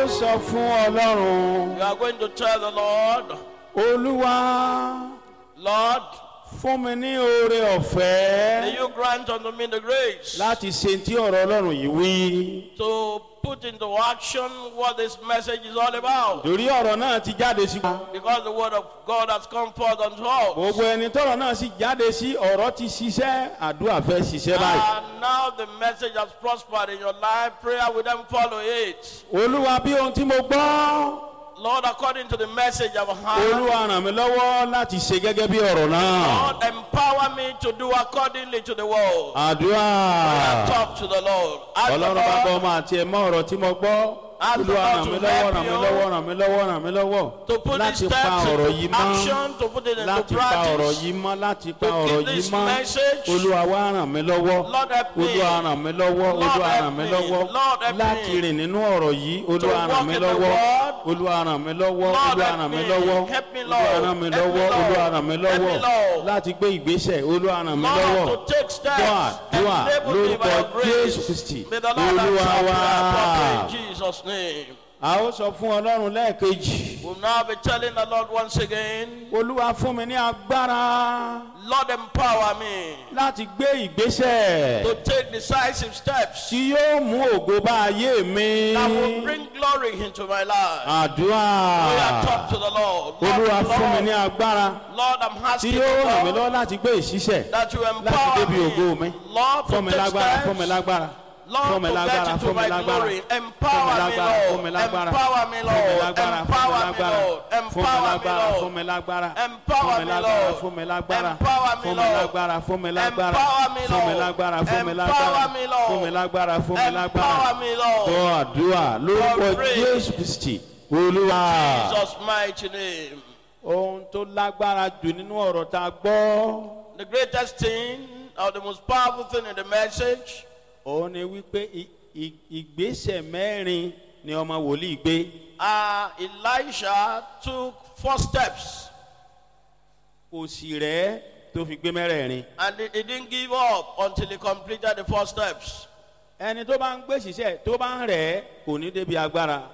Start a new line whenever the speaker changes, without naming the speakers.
sọ fún ọlọ́run
You are going to tell the Lord,
olúwa
Lord,
fún mi ní oore
may
ọ̀fẹ́
you grant unto me the grace
láti ṣe tí ọ̀rọ̀ ọlọ́run yìí wí.
to put into action what this message is all about.
torí ọ̀rọ̀ náà ti jáde sí wa.
Because the word of God has come forth unto us.
gbogbo ẹni tọrọ náà sì jáde sí ọ̀rọ̀ ti ṣiṣẹ́ àdúrà fẹ́ ṣiṣẹ́ báyìí.
And now the message has prospered in your life. Prayer will then follow it.
olúwa bí ohun tí mo gbọ́
Lord, according to the message I've heard,
olúwa ràn mí lọ́wọ́ láti ṣe gẹ́gẹ́ bí ọ̀rọ̀ náà.
Lord, empower me to do accordingly to the word.
àdúrà
Talk to the Lord. Ask the
ọlọ́run bá gbọ́
Lord
ọmọ àti ẹ̀mọ́ ọ̀rọ̀ tí mo gbọ́.
Ask the
olúwa
Lord
ràn
to
mí lọ́wọ́
help
ràn mí
you
lọ́wọ́ ràn mí lọ́wọ́ ràn mí lọ́wọ́
to put these
láti pa
steps
ọ̀rọ̀ yìí
into
mọ́.
action, to put it into
láti pa ọ̀rọ̀
practice.
yìí mọ́ láti pa
To
ọ̀rọ̀
keep
yìí
this
mọ́
message.
olúwa wá ràn mí lọ́wọ́
Lord help me.
olúwa ràn mí lọ́wọ́
Lord
olúwa
help
ràn mí
me.
lọ́wọ́
Lord help
láti
me.
rìn nínú ọ̀rọ̀ yìí olúwa
walk
ràn mí
in the
lọ́wọ́
word.
olúwa ràn mí lọ́wọ́
Lord
olúwa
help
ràn mí
me.
lọ́wọ́
Help me,
olúwa
Lord.
ràn mí
Help me,
lọ́wọ́
Lord.
olúwa ràn mí
Help me,
lọ́wọ́
Lord.
láti gbé ìgbésẹ̀ olúwa ràn mí lọ́wọ́
Lord, to take steps.
dùà dùà
Enable me by
lórúkọ
your grace.
jésù kristi
May the Lord
olúwa
answer
wá
prayer properly in Jesus' name.
a ó sọ fún ọlọ́run lẹ́ẹ̀kejì
We'll now be telling the Lord once again,
olúwa fún mi ní agbára
Lord, empower me
láti gbé ìgbésẹ̀.
to take decisive steps
tí yóò mú ògo bá ayé mi.
that will bring glory into my life.
àdúrà
We are talk to the Lord.
olúwa
Lord,
fún mi ní
Lord,
agbára
Lord, I'm
tí
asking
yóò
you,
ràn mí
Lord,
lọ́wọ́ láti gbé ìṣiṣẹ́
that you
láti
empower
débi ògo mi.
me. Lord,
fún mi
to take
lágbára fún mi
steps.
lágbára fún
Lord,
mi
to
lágbára
get
fún
into
mi
my
lágbára
glory.
fún mi
Empower me,
lágbára fún mi
Lord.
lágbára
Empower me,
fún mi
Lord.
lágbára
Empower me,
fún
Lord.
mi
Empower me,
lágbára
Lord.
fún mi lágbára
Empower
fún mi
me,
lágbára
Lord.
fún mi lágbára
Empower me,
fún mi
Lord.
lágbára fún mi lágbára
Empower me,
fún mi
Lord.
lágbára fún mi lágbára
Empower me, Lord.
fún mi lágbára fún mi lágbára
Empower me, Lord.
gbọ́ àdúrà lórúkọ
God pray.
jésù kristi olúwa.
Jesus' mighty name.
ohun tó lágbára jù nínú ọ̀rọ̀ tá a gbọ́
The greatest thing or the most powerful thing in the message
òun ni wípé i- i- ìgbésẹ̀ mẹ́rin ni ọmọ wòlíì gbé
uh, Elisha took four steps
kò sì rẹ́ tó fi gbé mẹ́rẹ̀ẹ̀rin.
and he, he didn't give up until he completed the four steps.
ẹni tó bá ń gbé ṣiṣẹ́ tó bá ń rẹ̀ kò ní débi agbára